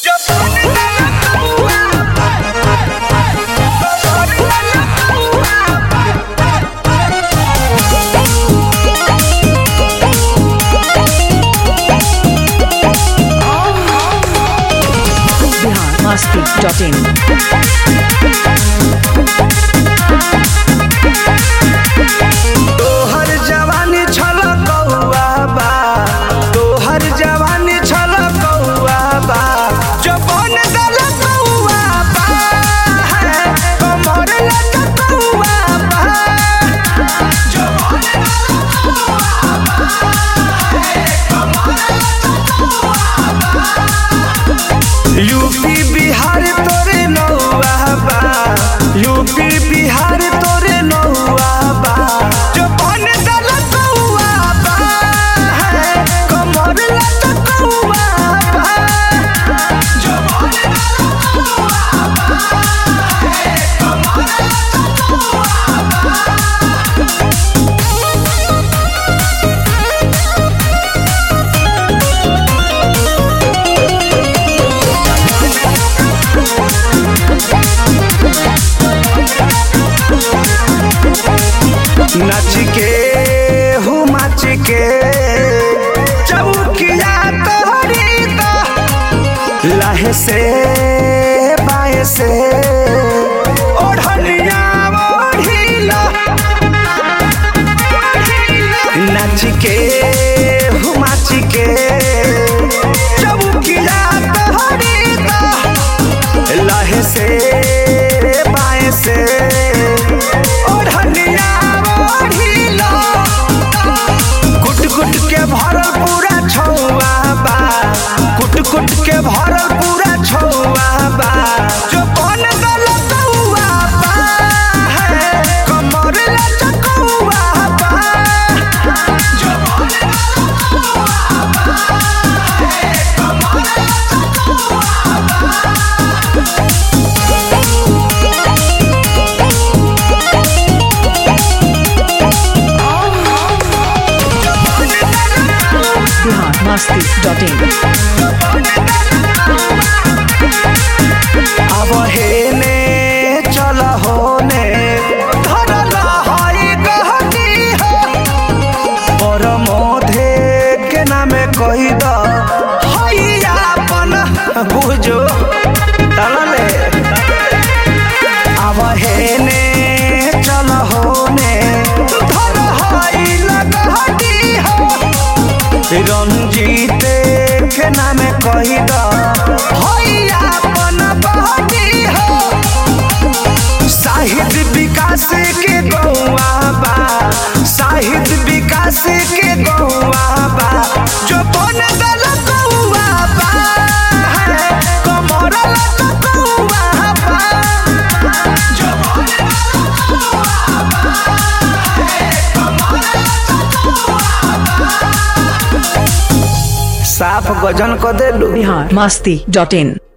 masti.in. तोहर जवानी छल कौआ बा तोहर जवानी छल कौआ बा जबन दल कौआ बा है, कमर लट कौआ बा जबन दल कौआ बा, है, कमर लट कौआ बा। यूपी बिहार तोरे नौआ बा यूपी बिहार तोरे नौआ बा जो बन दल कौआ बा है, कमर लट कौआ बा जो बन दल कौआ बा है, कमर लट कौआ बा नाच के हूँ माच के चौकिया तोहरी तो लाहे से बाएं से ओढ़निया ओढ़िला नाच के हूँ माच के चौकिया तोहरी तो लाहे से बाएं से ओढ़निया ओढ़िला कुट कुट के भरल पूरा छौआ बा कुट कुट के भरल पूरा छौआ बा जो बन गल कौआ बा है कमर लचकौआ बा जो बन गल कौआ बा है कमर लचकौआ बा Bihar masti.in. अब हेने चल होने धरल हई गहनी हो पर मोधे के नामे कही द हई अपन बुझो तलले अब हेने चल होने धर हई लगहनी हो रंजीत के नामे कही द हई अपन बहनी हो साहित्य विकास के गौआ बा साहित्य विकास के गौआ बा जो बन गल गौआ बा है, कमर लट गौआ बा जो बन गल गौआ बा है, कमर लट गौआ बा। साफ गजन क देलू Bihar masti.in.